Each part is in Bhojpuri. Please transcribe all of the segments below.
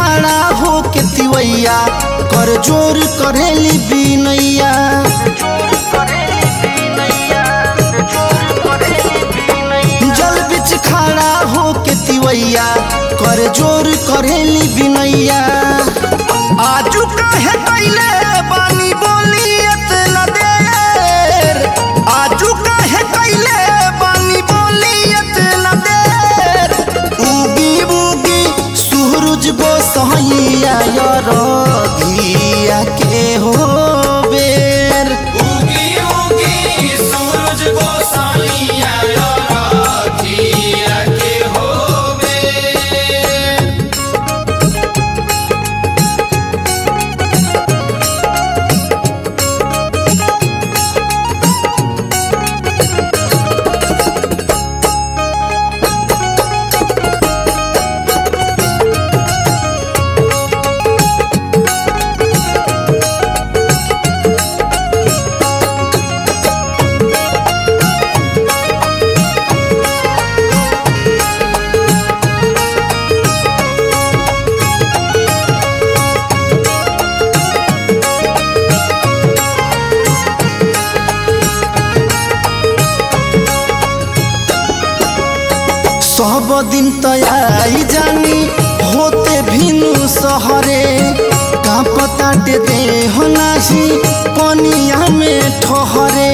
खड़ा हो के तिवैया कर जोर करेली बिनैया जल बिच खड़ा हो के तिवैया कर जोर करेली बिनैया आजू काहे कैले बानी बोली इतना देर आजू काहे कैले बानी बोली इतना देर उगी उगी सूरज गोसाइया रघिया के हो बेर उगी उगी सूरज गोसाइया राखिया के होवे सब दिन तयाई जानी होते भिनु सहरे का पताटे दे हो नाही पनिया में ठहरे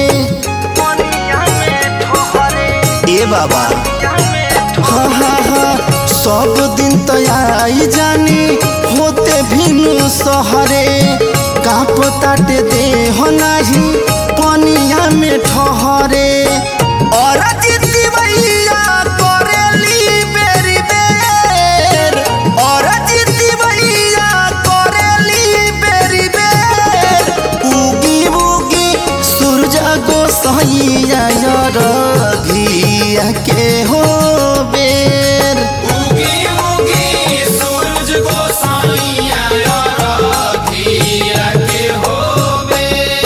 ए बाबा हा हा हा सब दिन तयाई जानी होते भिनु सहरे का पताटे दे हो नाही पनिया में ठहरे और जिद्दी भैया करेली बेरी बेर और जिद्दी भैया करेली बेरी बेर उगी उगी सूरज गोसाइया रघिया के हो बेर उगी उगी सूरज गोसाइया राखिया के होवे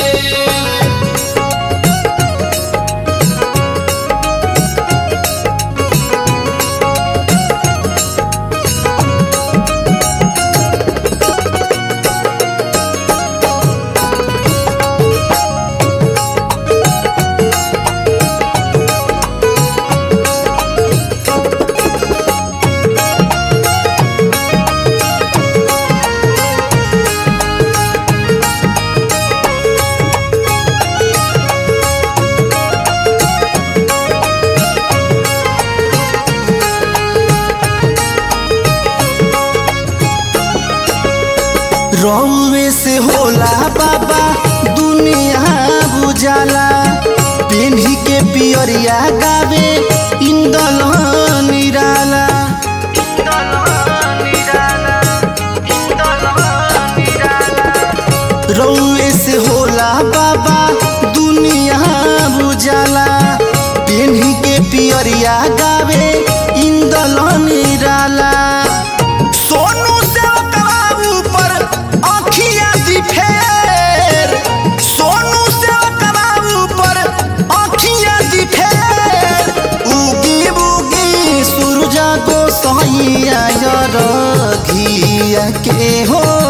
रौवे से होला बाबा दुनिया बुझाला पेन्ही के पियरिया गावे इंदल निराला रौवे से होला बाबा दुनिया बुझाला पेन्ही के पियरिया गावे इंदल निराला सोनू से बाबू पर आँखिया दी फेर सोनू से बाबू पर आँखिया दी फेर उगी उगी सूरज को सैया रघिया के हो